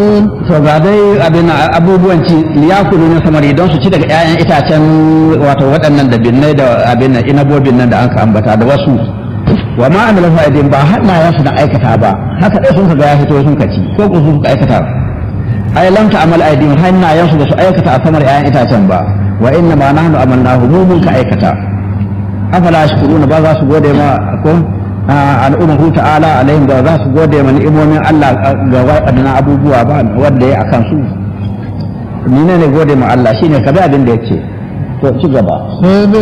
to ga dai abin abubuwan ci liyakulu na samari don su ci daga 'ya'yan itacen wato waɗannan da binnai da abin nan inabobin nan da aka ambata da wasu wa ma amila fa'idin ba hannayen su da aikata ba haka dai sun ga ya fito sun kaci ko ku suka aikata ai lam ta'mal aidin hannayen su da su aikata a samar 'ya'yan itacen ba wa inna ma nahnu amalnahu mu mun ka aikata afala shkuruna ba za su gode ma ko al'ummahu ta'ala alaihim da za su gode ma ni'imomin Allah ga waɗannan abubuwa ba wanda ya akan su ni ne gode ma Allah shine ka bi abin da yake to ci gaba